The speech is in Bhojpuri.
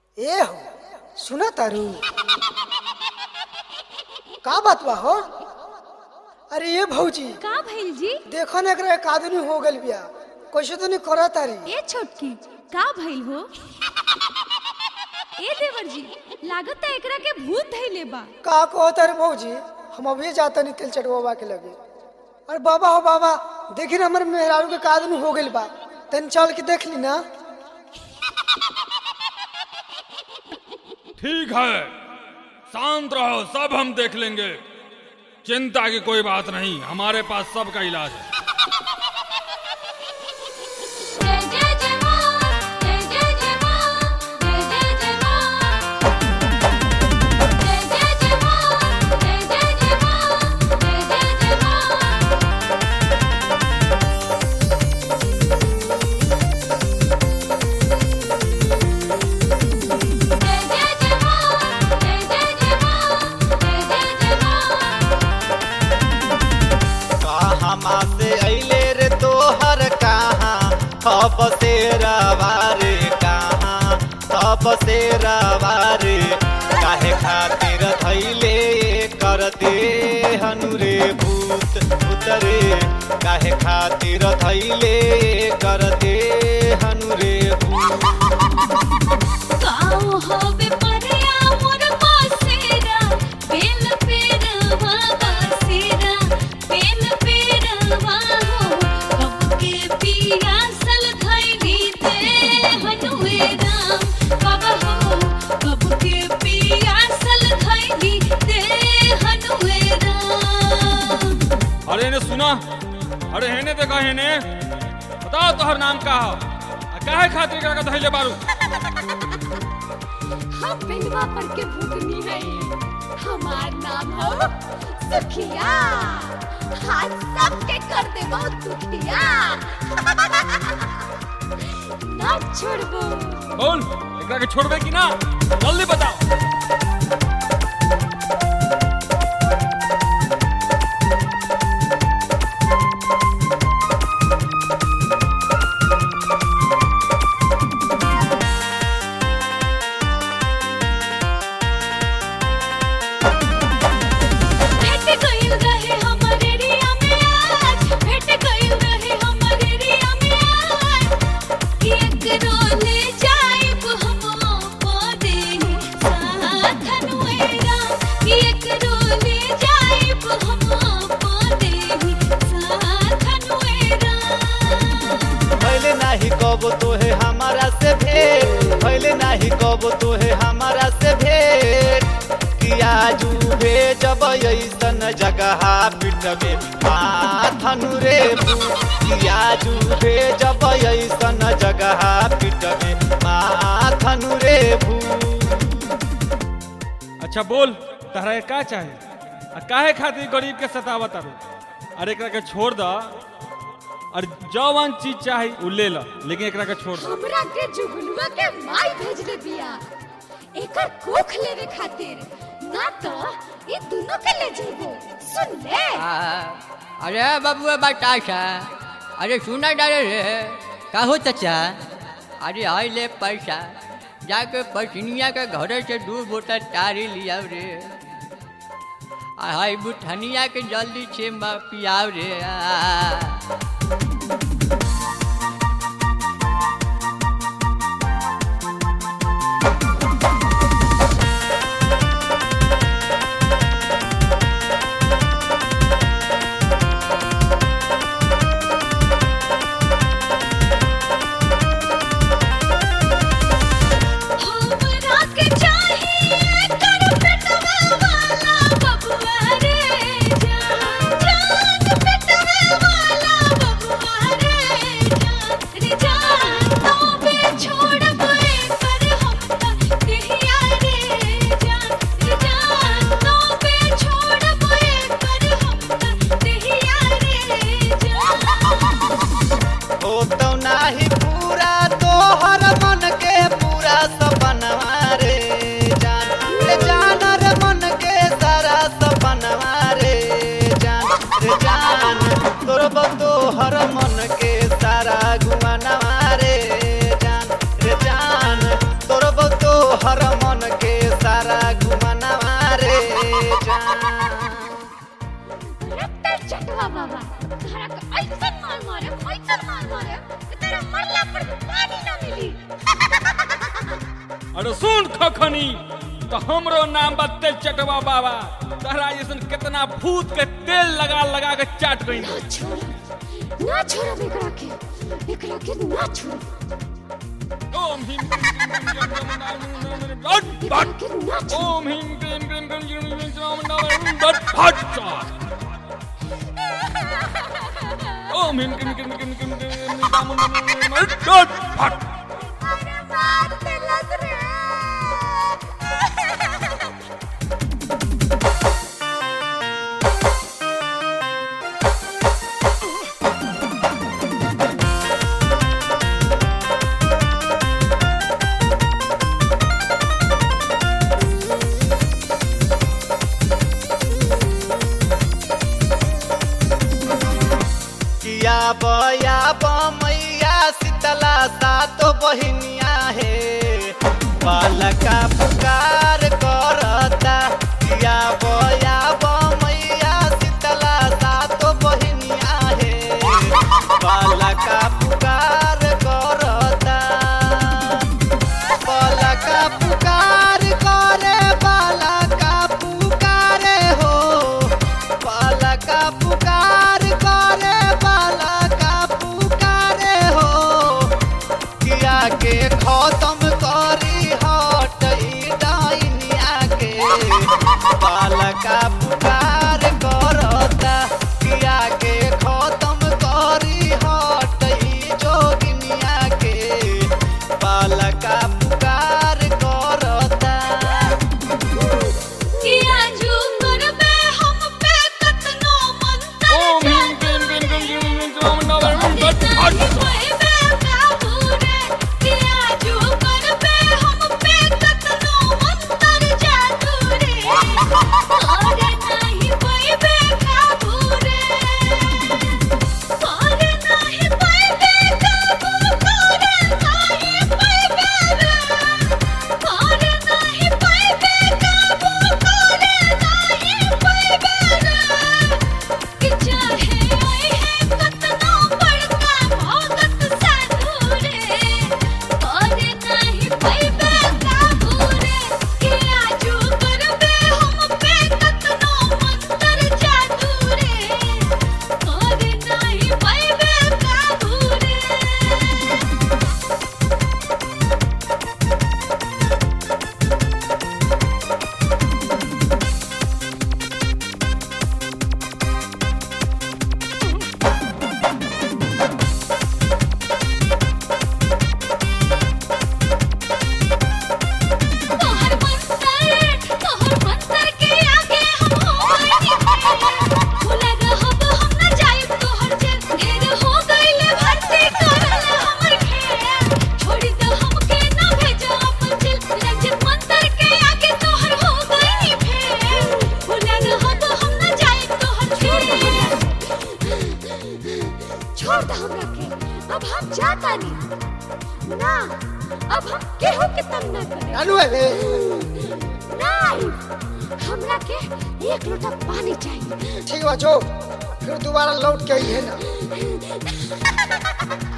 ए हो सुना तारू का बात बा हो अरे ये भौजी का भइल जी देखो ना एकरा एक आदमी हो गइल बिया कैसे तो नहीं करा तारी ए छोटकी का भइल हो ए देवर जी लागत है एकरा के भूत धइले बा का कहो तारे भौजी हम अभी जाता नहीं तेल चटवा के लगे अरे बाबा हो बाबा देखी ना हमारे मेहरारू के का आदमी हो गइल बा तन चल के देख ली ना ठीक है शांत रहो सब हम देख लेंगे चिंता की कोई बात नहीं हमारे पास सबका इलाज है जय जय जय मां जय जय जय मां जय जय जय मां जय जय जय मां जय जय जय मां जय जय जय मां जय जय जय मां जय जय जय मां जय जय जय मां कहाँ से अइले रे तोहर कहाँ अब से रवारे कहाँ अब से रवारे काहे खातिर धैले कर दे हनुरे भूत उतरे काहे खातिर धैले कर दे हनुरे भूत काओ होवे परिया मोर पासेरा बेल पेरवा बासेरा बेल पेरवा हो कब के पियासल धैली दे हनुए राम बाबा हो कब के पियासल धैली दे हनुए राम अरे इन्हें सुना अरे हेने देखा हेने बताओ तोहर नाम का हो आ काहे खातिर का धैले बारू हम पेंडवा पर के भूतनी है हमार नाम हो सुखिया हाथ सबके कर दे बहुत दुखिया ना छोड़बो बोल एकरा के छोड़बे कि ना जल्दी बताओ भेट गइल रहे हमरे रिया में आज भेट गइल रहे हमरे रिया में आज कि एकरो ले जाइब हम पदे साथ अनुएरा कि एकरो ले जाइब हम पदे साथ अनुएरा भैले नाही कब तोहे हमारा से भेंट भैले नाही कब तोहे हमारा से भेंट किया जूबे जब ऐसन जगह पिटबे माथनु रे किया जूबे जब ऐसन जगह पिटबे माथनु रे भू अच्छा बोल तहरा के का चाहे आ काहे खातिर गरीब के सतावत आरो अरे एकरा के छोड़ द और जौन चीज चाही उ ले ल लेकिन एकरा के छोड़ द हमरा के जुगनुआ के माई भेजले बिया एकर कोख लेवे खातिर ना तो ये दोनों के ले जेबो सुन ले आ, अरे बबुआ बताशा अरे सुना डाले रे का हो चचा अरे आई ले पैसा जाके पसनिया के घर से दू बोतल तारी लियाव रे आ हाई बुठनिया के जल्दी से म पियाव रे आ। हमरा के चाहिए कर पेटवा वाला बबुआ रे जान जान पेटवा वाला बबुआ तोहर मन के सारा घुमनवा रे जान रत्ता चटवा बाबा तोहरा के ऐसन मार मारे ऐसन मार मारे कि तेरा मरला पर भी पानी ना मिली अरे सुन खखनी तो हमरो नाम बा तेल चटवा बाबा तहरा जैसन कितना भूत के तेल लगा लगा के चाट गई ना छोड़ ना छोड़ एकरा के एकरा के ना छोड़ ओम हिम क्रीम क्रीम क्रीम क्रीम एकरा के ना छोड़ ओम हिम क्रीम क्रीम क्रीम क्रीम क्रीम बट फट ओम हिम क्रीम क्रीम क्रीम क्रीम क्रीम बट फट अरे मार देलस रे किया बया मैया शीतला सातो बहिनिया हे बालका पुकार करता किया बया मैया शीतला सातो बहिनिया हे बालका पुकार करता बालका पुकार करे बालका पुकारे हो बालका पुकार करे बालका पुकारे हो किया के खत्म करी हट ई डाइनिया के बालका पुकार करता किया के खत्म करी हट ई जोगिनिया के बालका पुकार करता किया जू करबे हम पे कतनो मंत्र ओम हिम क्रीम क्रीम क्रीम क्रीम क्रीम बट फट कि चाहे ओए है कतनो बड़का भगत साधुरे और नहीं पैबे काबूरे कि आजू करबे हम पे कतनो मंत्र जादूरे और नहीं पैबे काबूरे तोहर मंतर तोहर मंतर के आगे हम हो गइनी भूला रहब हम न जाइब तोहर जेल ढेर हो गइले भर्ती करल हमर खेल छोड़ी दे हमके न भेजो अपन जेल रंजित मंतर के आगे तोहर हो गइनी फेल भूला रहब हम न जाइब तोहर जेल छोड़ दे हमरा के अब हम जाता नहीं ना अब हम केहू के तंग न करे लालू है बे नहीं हमरा के एक लोटा पानी चाहिए ठीक बा जो फिर दोबारा लौट के आई है ना